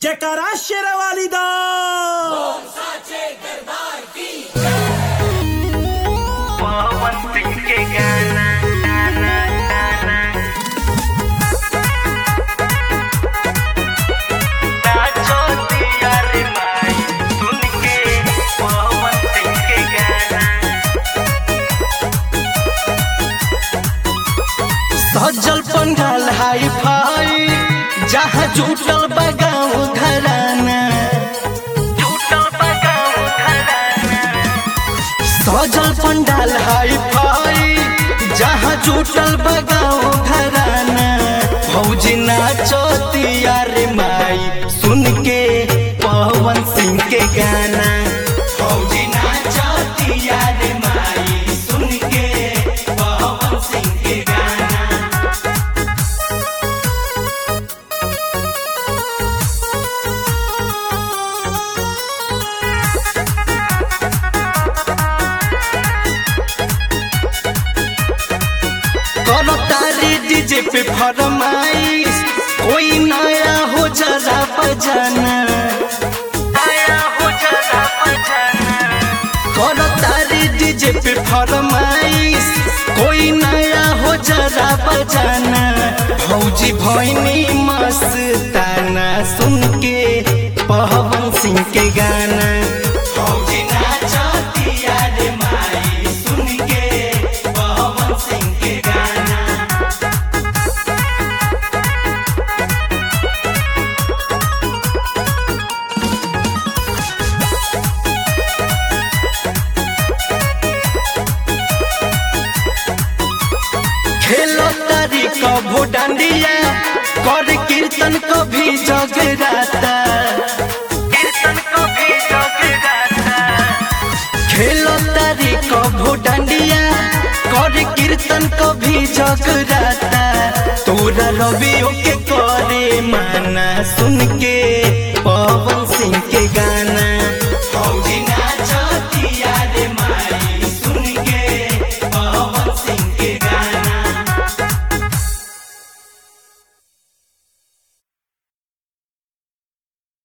जयकारा शेरवाली दा पवन सिंह के गाना गाना गाना नाचो दिया रे माई सुन के पवन सिंह के गाना सजल पंडाल हाई फाई जहाँ जुटल बगाऊ घराना टूटल बगाऊ घराना सजल पंडाल हाई फाई जहाँ जुटल बगाऊ घराना फौजी नाचतिया रे माई सुन के पवन सिंह के गाना फौजी नाचतिया रे माई सुन के पवन सिंह के गाना करो तारी डीजे पे फरमाइश कोई नया हो जरा बजाना आया हो जरा बजाना करो तारी डीजे पे फरमाइश कोई नया हो जरा बजाना भौजी भैनी मस्ताना सुन के पवन सिंह के गाना भौजी नाचतिया रे माई सुन के पवन सिंह के गाना खेलो तारी कभू डांडिया कर कीर्तन कभी जगराता कीर्तन को भी जगराता खेलो तारी कभू डांडिया कर कीर्तन कभी जगराता तोरा रवियो के करे माना सुन के पवन सिंह के गाना